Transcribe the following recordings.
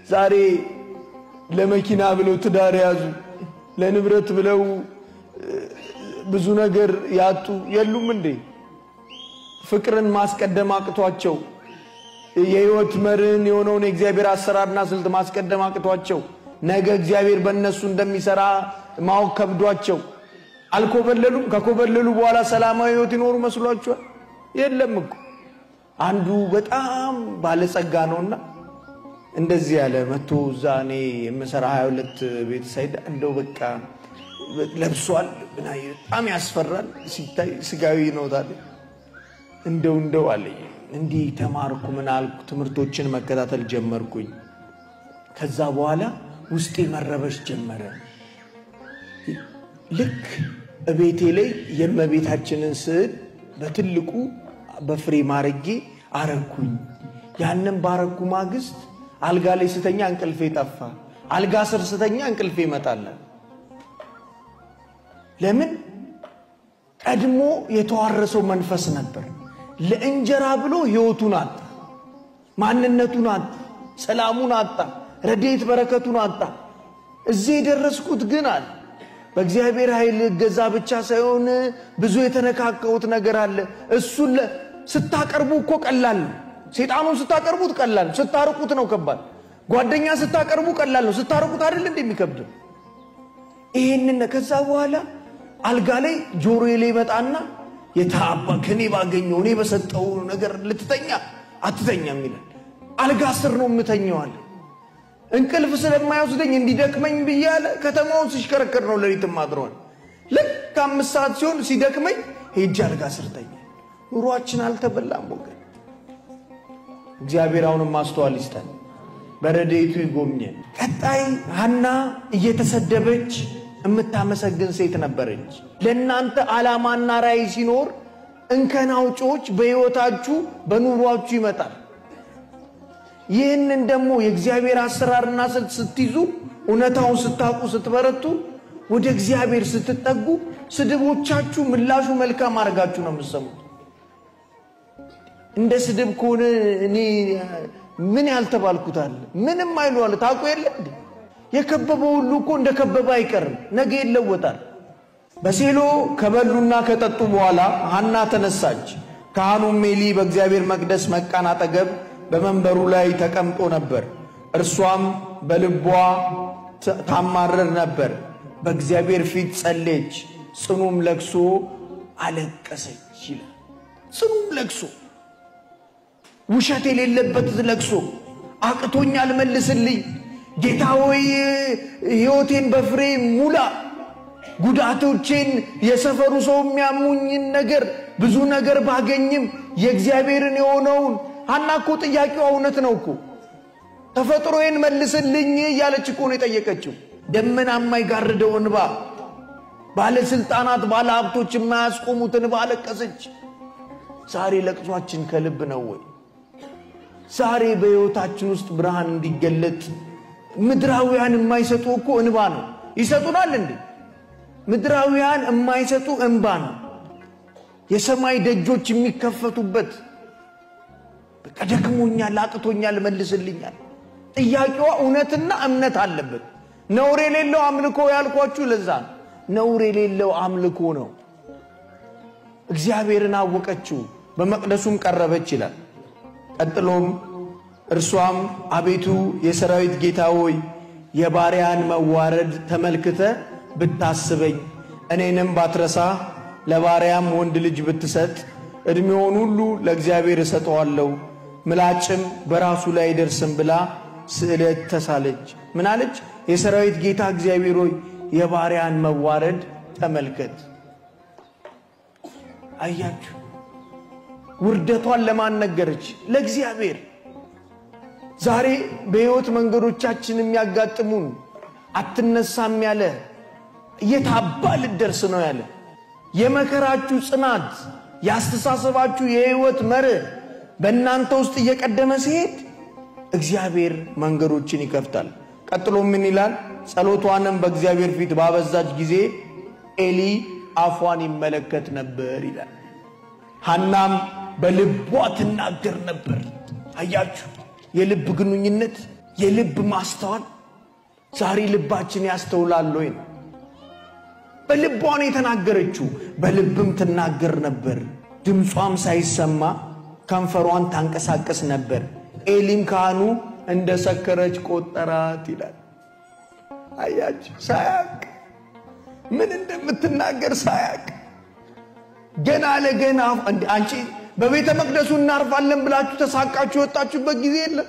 ዛሬ ለመኪና ብለው ትዳር ያዙ፣ ለንብረት ብለው ብዙ ነገር ያጡ የሉም እንዴ? ፍቅርን ማስቀደም አቅቷቸው የህይወት መርህን የሆነውን የእግዚአብሔር አሰራርና ስልት ማስቀደም አቅቷቸው ነገ እግዚአብሔር በእነሱ እንደሚሰራ ማወቅ ከብዷቸው አልኮበለሉም። ከኮበለሉ በኋላ ሰላማዊ ህይወት ይኖሩ መስሏችኋል? የለም እኮ አንዱ በጣም ባለጸጋ ነውና እንደዚህ ያለ መቶ እዛ እኔ የምሰራ 22 ቤት ሳይዳ እንደው በቃ ለብሷል፣ በጣም ያስፈራል ሲታይ ስጋዊ ነው ታዲያ እንደው እንደው አለኝ እንዲህ ተማርኩ ምን አልኩ፣ ትምህርቶችን መከታተል ጀመርኩኝ። ከዛ በኋላ ውስጤ መረበሽ ጀመረ። ልክ እቤቴ ላይ የእመቤታችንን ስዕል በትልቁ በፍሬም አርጌ አረኩኝ። ያንን ባረኩ ማግስት አልጋ ላይ ስተኛ እንቅልፌ ጠፋ። አልጋ ስር ስተኛ እንቅልፌ ይመጣለን። ለምን? ቀድሞ የተዋረሰው መንፈስ ነበር። ለእንጀራ ብሎ ህይወቱን አጣ፣ ማንነቱን አጣ፣ ሰላሙን አጣ፣ ረድኤት በረከቱን አጣ። እዚህ የደረስኩት ግን አለ በእግዚአብሔር ኃይል እገዛ ብቻ ሳይሆን ብዙ የተነካከሁት ነገር አለ። እሱን ስታቀርቡ እኮ ቀላል ነው። ሴጣኑን ስታቀርቡት ቀላል ነው። ስታርቁት ነው ከባድ። ጓደኛ ስታቀርቡ ቀላል ነው። ስታርቁት አይደል እንደሚከብደው ይሄንን ከዛ በኋላ አልጋ ላይ ጆሮዬ ላይ መጣና የታባ ከኔ ባገኘው እኔ በሰጠው ነገር ልትተኛ አትተኛም ይላል። አልጋ ስር ነው የምተኘዋል። እንቅልፍ ስለማይወስደኝ እንዲደክመኝ ብያለ ከተማውን ሲሽከረከር ነው ሌሊት ማድረዋል። ልክ አምስት ሰዓት ሲሆን ሲደክመኝ ሄጄ አልጋ ስር ተኛ። ኑሯችን አልተበላም ወገን። እግዚአብሔር አሁንም ማስተዋል ይስጠን፣ በረድኤቱ ይጎብኘን። ቀጣይ ሐና እየተሰደበች የምታመሰግን ሴት ነበረች። ለእናንተ ዓላማና ራዕይ ሲኖር እንከን አውጪዎች በሕይወታችሁ በኑሯችሁ ይመጣል። ይህንን ደግሞ የእግዚአብሔር አሰራርና ስልት ስትይዙ፣ እውነታውን ስታውቁ፣ ስትበረቱ፣ ወደ እግዚአብሔር ስትጠጉ፣ ስድቦቻችሁ ምላሹ መልካም አድርጋችሁ ነው የምትሰሙት። እንደ ስድብ ከሆነ እኔ ምን ያልተባልኩታል? ምንም አይሉ አለ ታውቁ የለ እንዴ? የከበበው ሁሉ እኮ እንደ ከበበ አይቀርም፣ ነገ ይለወጣል። በሴሎ ከበሉና ከጠጡ በኋላ ሐና ተነሳች። ካህኑም ሜሊ በእግዚአብሔር መቅደስ መቃን አጠገብ በመንበሩ ላይ ተቀምጦ ነበር። እርሷም በልቧ ታማረር ነበር። በእግዚአብሔር ፊት ጸሌች፣ ጽኑም ለቅሶ አለቀሰች ይላል። ጽኑም ለቅሶ፣ ውሸት የሌለበት ለቅሶ። አቅቶኛል መልስልኝ ጌታ ሆይ ሕይወቴን በፍሬ ሙላ፣ ጉዳቶቼን የሰፈሩ ሰው የሚያሙኝን ነገር ብዙ ነገር ባገኝም የእግዚአብሔርን የሆነውን ሐና እኮ ጥያቄዋ እውነት ነው እኮ ተፈጥሮዬን መልስልኝ እያለች እኮ ነው የጠየቀችው። ደመና የማይጋርደው እንባ፣ ባለሥልጣናት ባለ ሀብቶች የማያስቆሙት እንባ አለቀሰች። ዛሬ ለቅሷችን ከልብ ነው ወይ? ዛሬ በሕይወታችን ውስጥ ብርሃን እንዲገለጥ ምድራውያን የማይሰጡ እኮ እንባ ነው። ይሰጡናል እንዴ? ምድራውያን የማይሰጡ እንባ ነው። የሰማይ ደጆች የሚከፈቱበት በቃ ደክሞኛል፣ አቅቶኛል፣ መልስልኛል። ጥያቄዋ እውነትና እምነት አለበት። ነውር የሌለው አምልኮ ያልኳችሁ ለዛ ነው። ነውር የሌለው አምልኮ ነው። እግዚአብሔርን አወቀችው፣ በመቅደሱም ቀረበች ይላል። ቀጥሎም እርሷም አቤቱ የሰራዊት ጌታ ሆይ የባሪያን መዋረድ ተመልክተ ብታስበኝ እኔንም ባትረሳ ለባሪያም ወንድ ልጅ ብትሰጥ ዕድሜውን ሁሉ ለእግዚአብሔር እሰጠዋለሁ ምላጭም በራሱ ላይ አይደርስም ብላ ስዕለት ተሳለች። ምን አለች? የሰራዊት ጌታ እግዚአብሔር ሆይ የባሪያን መዋረድ ተመልከት። አያችሁ፣ ውርደቷን ለማን ነገረች? ለእግዚአብሔር። ዛሬ በሕይወት መንገዶቻችን የሚያጋጥሙን አትነሳም ያለ የታባ ልደርስ ነው ያለ የመከራችሁ ጽናት ያስተሳሰባችሁ የሕይወት መርህ በእናንተ ውስጥ እየቀደመ ሲሄድ እግዚአብሔር መንገዶችን ይከፍታል። ቀጥሎ ምን ይላል? ጸሎቷንም በእግዚአብሔር ፊት ባበዛች ጊዜ ኤሊ አፏን ይመለከት ነበር ይላል። ሐናም በልቧ ትናገር ነበር። አያችሁ፣ የልብ ግንኙነት የልብ ማስተዋል ዛሬ ልባችን ያስተውላል ወይ ነው። በልቧ ነው የተናገረችው፣ በልብም ትናገር ነበር። ድምጿም ሳይሰማ ከንፈሯን ታንቀሳቀስ ነበር። ኤሊም ካህኑ እንደ ሰከረች ቆጠራት ይላል። አያችሁ፣ ሳያቅ ምን እንደምትናገር ሳያቅ ገና ለገና አንቺ በቤተ መቅደሱ እናርፋለን ብላችሁ ተሳቃችሁ የወጣችሁበት ጊዜ የለም።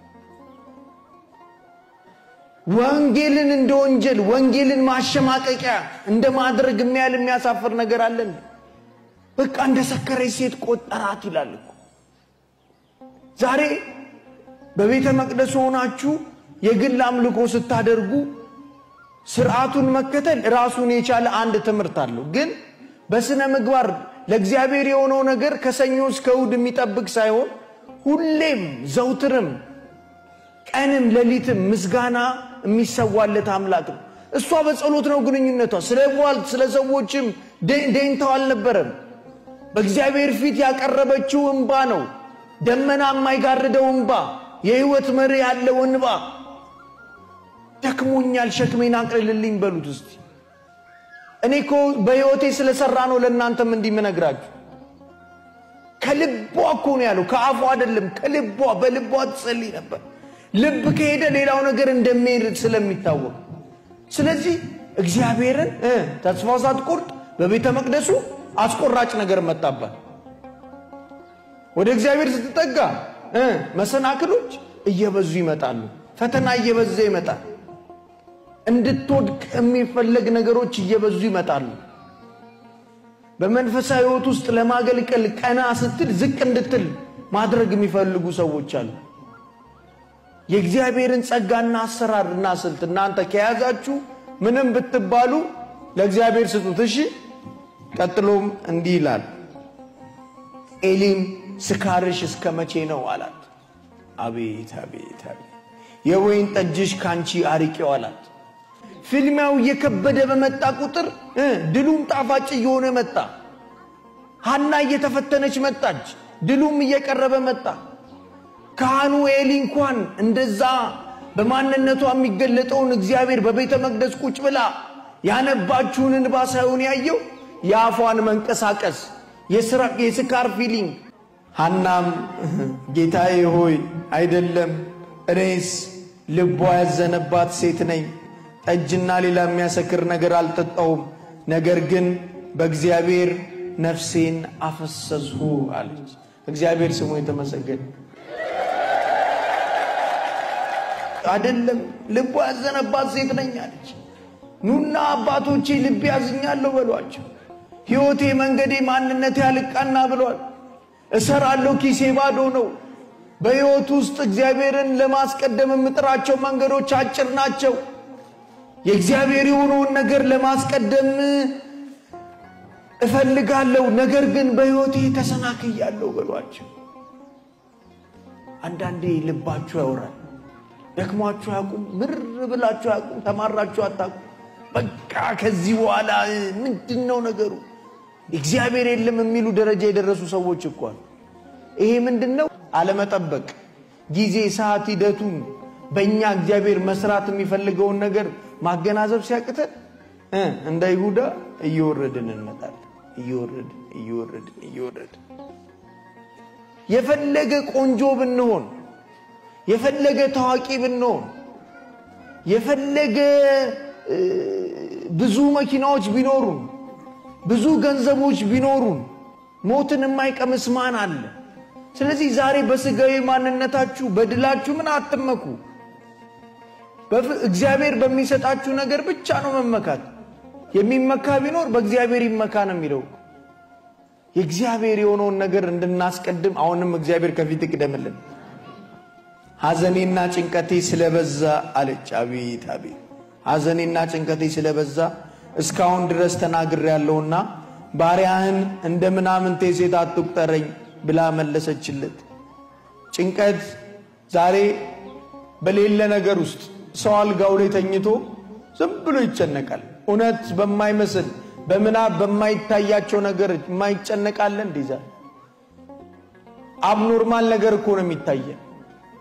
ወንጌልን እንደ ወንጀል ወንጌልን ማሸማቀቂያ እንደ ማድረግ የሚያህል የሚያሳፍር ነገር አለን። በቃ እንደ ሰከረች ሴት ቆጠራት ይላል እኮ። ዛሬ በቤተ መቅደሱ ሆናችሁ የግል አምልኮ ስታደርጉ ስርዓቱን መከተል ራሱን የቻለ አንድ ትምህርት አለው። ግን በስነ ምግባር ለእግዚአብሔር የሆነው ነገር ከሰኞ እስከ እሑድ የሚጠብቅ ሳይሆን ሁሌም ዘውትርም ቀንም ሌሊትም ምስጋና የሚሰዋለት አምላክ ነው። እሷ በጸሎት ነው ግንኙነቷ። ስለ ቧልት ስለ ሰዎችም ደኝታው አልነበረም። በእግዚአብሔር ፊት ያቀረበችው እንባ ነው። ደመና የማይጋርደው እንባ፣ የህይወት መሪ ያለው እንባ። ደክሞኛል፣ ሸክሜን አቅልልልኝ በሉት እስቲ። እኔ እኮ በሕይወቴ ስለሰራ ነው ለእናንተም እንዲህ ምነግራችሁ። ከልቧ እኮ ነው ያለው፣ ከአፏ አይደለም። ከልቧ በልቧ ትጸልይ ነበር። ልብ ከሄደ ሌላው ነገር እንደሚሄድ ስለሚታወቅ፣ ስለዚህ እግዚአብሔርን ተስፋ ሳትቆርጥ በቤተ መቅደሱ አስቆራጭ ነገር መጣባት። ወደ እግዚአብሔር ስትጠጋ መሰናክሎች እየበዙ ይመጣሉ። ፈተና እየበዛ ይመጣል። እንድትወድቅ የሚፈለግ ነገሮች እየበዙ ይመጣሉ። በመንፈሳዊ ሕይወት ውስጥ ለማገልገል ቀና ስትል ዝቅ እንድትል ማድረግ የሚፈልጉ ሰዎች አሉ። የእግዚአብሔርን ጸጋና አሰራርና ስልት እናንተ ከያዛችሁ ምንም ብትባሉ ለእግዚአብሔር ስጡት። እሺ። ቀጥሎም እንዲህ ይላል፣ ኤሊም ስካርሽ እስከ መቼ ነው አላት። አቤት አቤት አቤት፣ የወይን ጠጅሽ ካንቺ አርቄው አላት። ፍልሚያው እየከበደ በመጣ ቁጥር ድሉም ጣፋጭ እየሆነ መጣ። ሐና እየተፈተነች መጣች። ድሉም እየቀረበ መጣ። ካህኑ ኤሊ እንኳን እንደዛ በማንነቷ የሚገለጠውን እግዚአብሔር በቤተ መቅደስ ቁጭ ብላ ያነባችውን እንባ ሳይሆን ያየው የአፏን መንቀሳቀስ የስካር ፊሊንግ። ሐናም ጌታዬ ሆይ አይደለም፣ እኔስ ልቧ ያዘነባት ሴት ነኝ። ጠጅና ሌላ የሚያሰክር ነገር አልጠጣውም። ነገር ግን በእግዚአብሔር ነፍሴን አፈሰስሁ አለች። እግዚአብሔር ስሙ የተመሰገነ አይደለም ልቧ ያዘነባት ሴት ነኝ አለች። ኑና አባቶቼ ልቤ ያዝኛለሁ በሏቸው። ሕይወቴ፣ መንገዴ፣ ማንነቴ ያልቃና ብሏል። እሰራለሁ፣ ኪሴ ባዶ ነው። በሕይወት ውስጥ እግዚአብሔርን ለማስቀደም የምጥራቸው መንገዶች አጭር ናቸው። የእግዚአብሔር የሆነውን ነገር ለማስቀደም እፈልጋለሁ፣ ነገር ግን በሕይወቴ ተሰናክያለሁ በሏቸው። አንዳንዴ ልባችሁ ያወራል። ደክሟችሁ አያውቁም? ምር ብላችሁ አያውቁም? ተማራችሁ አታውቁም? በቃ ከዚህ በኋላ ምንድን ነው ነገሩ? እግዚአብሔር የለም የሚሉ ደረጃ የደረሱ ሰዎች እኮ አሉ። ይሄ ምንድን ነው? አለመጠበቅ፣ ጊዜ፣ ሰዓት፣ ሂደቱን በእኛ እግዚአብሔር መስራት የሚፈልገውን ነገር ማገናዘብ ሲያቅተን እንደ ይሁዳ እየወረድን እንመጣለን። እየወረድን እየወረድን እየወረድን የፈለገ ቆንጆ ብንሆን የፈለገ ታዋቂ ብንሆን የፈለገ ብዙ መኪናዎች ቢኖሩን ብዙ ገንዘቦች ቢኖሩን ሞትን የማይቀምስ ማን አለ? ስለዚህ ዛሬ በስጋዊ ማንነታችሁ በድላችሁ ምን አትመኩ። እግዚአብሔር በሚሰጣችሁ ነገር ብቻ ነው መመካት። የሚመካ ቢኖር በእግዚአብሔር ይመካ ነው የሚለው። የእግዚአብሔር የሆነውን ነገር እንድናስቀድም አሁንም እግዚአብሔር ከፊት ይቅደምልን። ሐዘኔና ጭንቀቴ ስለበዛ አለች። አቤት አቤት! ሐዘኔና ጭንቀቴ ስለበዛ እስካሁን ድረስ ተናግሬያለሁና ባሪያህን እንደ ምናምንቴ ሴት አትቁጠረኝ ብላ መለሰችለት። ጭንቀት ዛሬ በሌለ ነገር ውስጥ ሰው አልጋው ላይ ተኝቶ ዝም ብሎ ይጨነቃል። እውነት በማይመስል በምናብ በማይታያቸው ነገር የማይጨነቃለን እንዲዛ አብኖርማል ነገር እኮ ነው የሚታየን።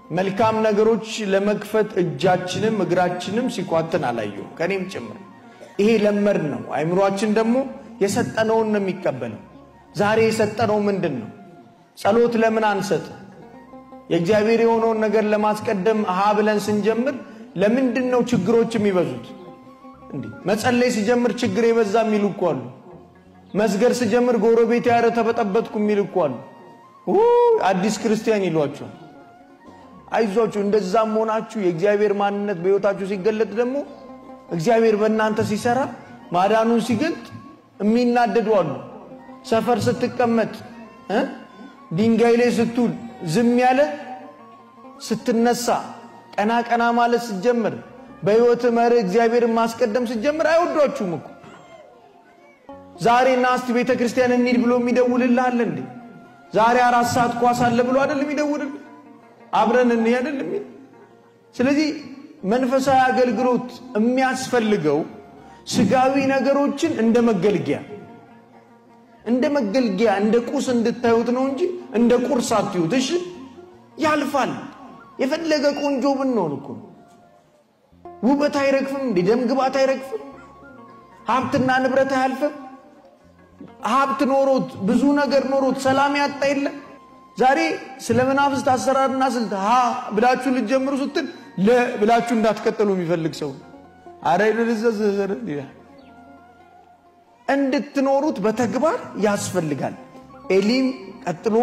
መልካም ነገሮች ለመክፈት እጃችንም እግራችንም ሲኳትን አላየሁም፣ ከኔም ጭምር። ይሄ ለመድ ነው። አይምሯችን ደግሞ የሰጠነውን ነው የሚቀበለው። ዛሬ የሰጠነው ምንድን ነው? ጸሎት ለምን አንሰጥ? የእግዚአብሔር የሆነውን ነገር ለማስቀደም ሀ ብለን ስንጀምር ለምንድን ነው ችግሮች የሚበዙት? እንዲህ መጸለይ ሲጀምር ችግር የበዛ የሚሉ እኮ አሉ። መስገድ ስጀምር ጎረቤት ያረ ተበጠበጥኩ የሚል እኮ አሉ። አዲስ ክርስቲያን ይሏቸዋል። አይዟችሁ፣ እንደዛም ሆናችሁ የእግዚአብሔር ማንነት በሕይወታችሁ ሲገለጥ ደግሞ እግዚአብሔር በእናንተ ሲሰራ ማዳኑን ሲገልጥ የሚናደዱ አሉ። ሰፈር ስትቀመጥ ድንጋይ ላይ ስትውል ዝም ያለ ስትነሳ ቀና ቀና ማለት ስትጀምር በሕይወት መርህ እግዚአብሔርን ማስቀደም ስትጀምር አይወዷችሁም እኮ። ዛሬ ና እስቲ ቤተ ክርስቲያን እንሂድ ብሎ የሚደውልልህ አለ እንዴ? ዛሬ አራት ሰዓት ኳስ አለ ብሎ አይደል የሚደውልልህ? አብረን እንሂድ አይደል የሚል። ስለዚህ መንፈሳዊ አገልግሎት የሚያስፈልገው ስጋዊ ነገሮችን እንደ መገልገያ እንደ መገልገያ እንደ ቁስ እንድታዩት ነው እንጂ እንደ ቁርስ አትዩት። እሺ ያልፋል። የፈለገ ቆንጆ ብንሆን እኮ ውበት አይረግፍም እንዴ? ደም ግባት አይረግፍም? ሀብትና ንብረት አያልፍም? ሀብት ኖሮት ብዙ ነገር ኖሮት ሰላም ያጣ የለም። ዛሬ ስለ መናፍስት አሰራርና ስልት ሀ ብላችሁ ልትጀምሩ ስትል ለ ብላችሁ እንዳትቀጥሉ የሚፈልግ ሰው አረ ይላል። እንድትኖሩት በተግባር ያስፈልጋል። ኤሊም ቀጥሎ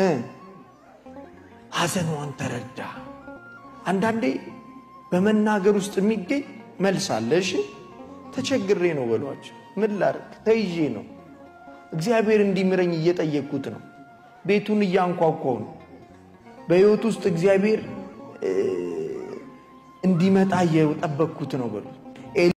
ሐዘኗን ተረዳ። አንዳንዴ በመናገር ውስጥ የሚገኝ መልስ አለ። እሺ ተቸግሬ ነው በሏቸው። ምን ላድርግ? ተይዤ ነው። እግዚአብሔር እንዲምረኝ እየጠየቅኩት ነው። ቤቱን እያንኳኳው ነው። በሕይወት ውስጥ እግዚአብሔር እንዲመጣ እየጠበቅኩት ነው በሉት።